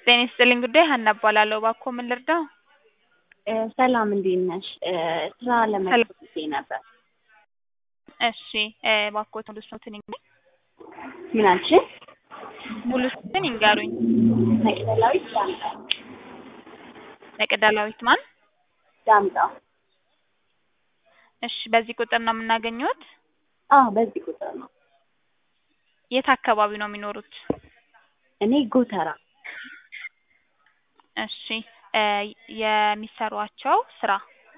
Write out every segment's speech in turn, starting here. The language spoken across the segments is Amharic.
ጤና ይስጥልኝ ጉዳይ ሀና እባላለሁ። እባክዎ ምን ልርዳው? ሰላም እንዴት ነሽ? ስራ ለመልቀቅ ጊዜ ነበር። እሺ እባክዎት ሙሉ ስሞትን ይንገሩኝ? ምን አልሽኝ? ሙሉ ስሞትን ይንገሩኝ? መቅደላዊት ዳምጣው። መቅደላዊት ማን? ዳምጣው። እሺ በዚህ ቁጥር ነው የምናገኘዎት? አዎ በዚህ ቁጥር ነው። የት አካባቢ ነው የሚኖሩት? እኔ ጎተራ። እሺ የሚሰሯቸው ስራ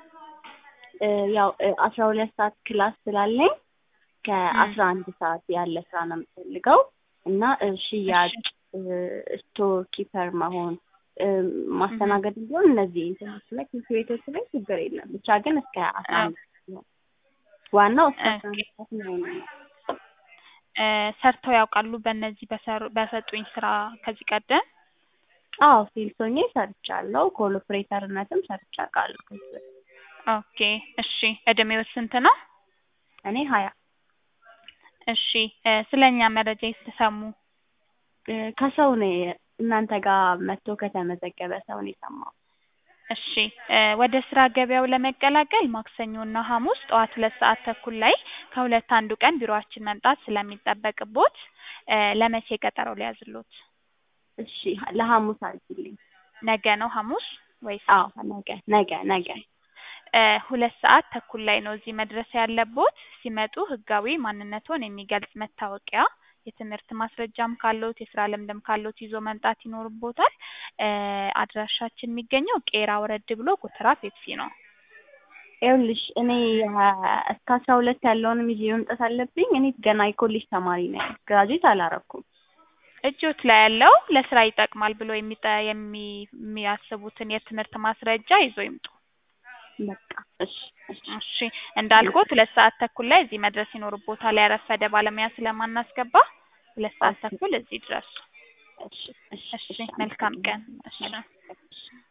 ያው አስራ ሁለት ሰዓት ክላስ ስላለኝ ከአስራ አንድ ሰዓት ያለ ስራ ነው የምፈልገው እና ሽያጭ፣ ስቶር ኪፐር መሆን ማስተናገድ ቢሆን እነዚህ እንትኖች ላይ ትምህርት ቤቶች ላይ ችግር የለም። ብቻ ግን እስከ አስራ አንድ ነው ዋናው እስከ አስራ አንድ ሰዓት ነው ነው። ሰርተው ያውቃሉ በእነዚህ በሰጡኝ ስራ ከዚህ ቀደም? አዎ ሴልስ ሆኜ ሰርቻለሁ። ኮል ኦፕሬተርነትም ሰርቼ አውቃለሁ ከዚህ በፊት። ኦኬ እሺ እድሜው ስንት ነው? እኔ ሀያ እሺ ስለ እኛ መረጃ የተሰሙ ከሰው ነው እናንተ ጋር መጥቶ ከተመዘገበ ሰው ነው የሰማው። እሺ ወደ ስራ ገበያው ለመቀላቀል ማክሰኞ እና ሐሙስ ጠዋት ሁለት ሰዓት ተኩል ላይ ከሁለት አንዱ ቀን ቢሮአችን መምጣት ስለሚጠበቅቦት ለመቼ ቀጠሮ ሊያዝሎት? እሺ ለሐሙስ አድርጊልኝ። ነገ ነው ሐሙስ ወይስ? አዎ ነገ ነገ ነገ ሁለት ሰዓት ተኩል ላይ ነው እዚህ መድረስ ያለቦት። ሲመጡ ህጋዊ ማንነቶን የሚገልጽ መታወቂያ፣ የትምህርት ማስረጃም ካለዎት የስራ ልምድም ካለዎት ይዞ መምጣት ይኖርቦታል። አድራሻችን የሚገኘው ቄራ ወረድ ብሎ ጎተራ ፔፕሲ ነው። ይኸውልሽ እኔ እስከ አስራ ሁለት ያለውንም ይዤ መምጣት አለብኝ። እኔ ገና የኮሌጅ ተማሪ ነኝ፣ ግራጁዌት አላረኩም። እጆት ላይ ያለው ለስራ ይጠቅማል ብሎ የሚያስቡትን የትምህርት ማስረጃ ይዞ ይምጡ። በቃ እሺ እሺ እንዳልኩት ሁለት ሰዓት ተኩል ላይ እዚህ መድረስ ይኖርቦታል። ያረፈደ ባለሙያ ስለማናስገባ ሁለት ሰዓት ተኩል እዚህ ድረሱ። እሺ እሺ መልካም ቀን። እሺ